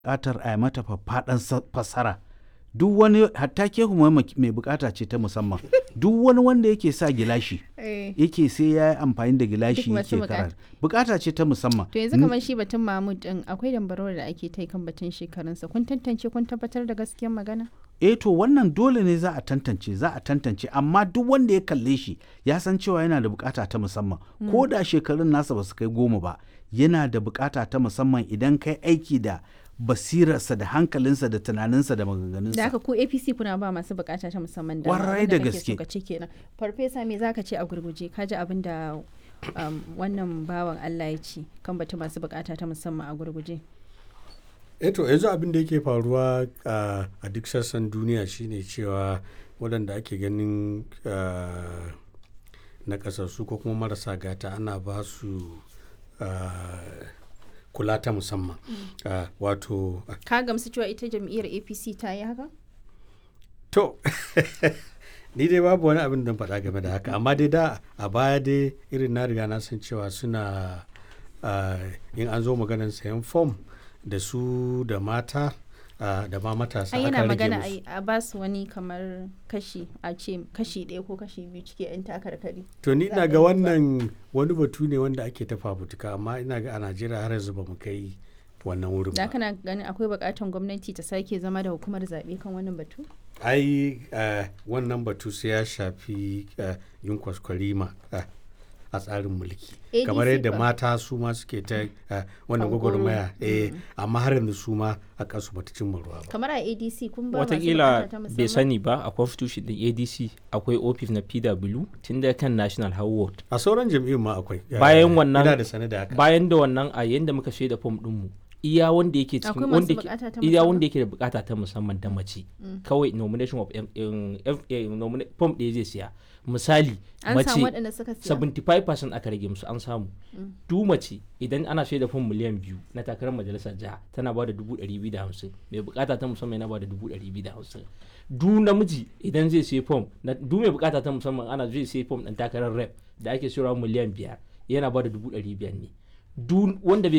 buƙatar a yi mata faffaɗan fassara duk wani hatta ke kuma mai bukata ce ta musamman duk wani wanda yake sa gilashi yake sai ya yi amfani da gilashi Duk masu yake karatu bukata ce ta musamman To yanzu kamar shi batun Mahmud din akwai dambarwar da ake ta kan batun shekarunsa kun tantance kun tabbatar da gaskiyar magana? eh to wannan dole ne za a tantance za a tantance amma duk wanda ya kalle shi ya san cewa yana da bukata ta musamman ko da shekarun nasa ba su kai goma ba yana da bukata ta musamman idan kai aiki da basirarsa da hankalinsa da tunaninsa da Da maganganunsa haka ku APC kuna ba masu bukata ta musamman da Kwarai da gaske. ka ce kenan. Farfesa me zaka ce a gurguje ka ji abin da um, wannan bawan Allah ya ce kan batun masu bukata ta musamman a gurguje. eto yanzu abin da yake faruwa a a duk sassan duniya shine cewa waɗanda ake ganin ah, na ƙasassu ko kuma marasa gata ana ba su ah, kula ta musamman Ah, wato Ka gamsu cewa ita jam'iyyar APC ta yi haka? to ni dai babu wani abin da faɗa game da haka amma dai da a baya dai irin na riga na san cewa suna ah, in an zo maganar sayan fom da su da mata ah, da ma matasa Ai aka yana rage magana musu. ai a ba su wani kamar kashi a ce kashi ɗaya ko kashi biyu cike 'yan takarkari. to ni za ina a ga yi wannan wani batu ne wanda ake ta fafutuka amma ina ga a najeriya har yanzu ba mu kai wannan wurin Da ba kana ganin akwai bukatan gwamnati ta sake zama da hukumar zaɓe kan wannan batu? ai eh, wannan batu sai ya shafi eh, yin kwaskwarima eh, a tsarin mulki ADC kamar yadda fa. mata su ma suke ta eh, wannan Hankoro. gwagwarmaya eh, amma har yanzu su ma a kansu bata cimma ruwa ba Kamar a ADC kun ba masu watakila bukata ta bai musamman? sani ba a constitution din adc akwai office na pw tun da kan national howard a sauran jam'iyyun ma akwai eh, Bayan wannan- ina da sane da haka bayan da wannan a yanda muka shaida fom dinmu iya wanda yake cikin Akwai masu wanda bukata ta ke- iya musamman? wanda yake da bukata ta musamman da mace kawai nomination of em- em- F- eh, nomina- form ɗaya zai siya misali An mace samu waɗanda suka siya. 75% aka rage musu an samu du mace idan ana shaida fom miliyan biyu na takarar majalisar jiha tana ba da dubu ɗari biyu da hamsin mai bukata ta musamman yana ba da dubu ɗari biyu da hamsin du namiji idan zai sai fom na du mai bukata ta musamman ana zai sai fom ɗin takarar rep da ake sayarwa miliyan biyar yana ba da dubu ɗari biyar ne du wanda bai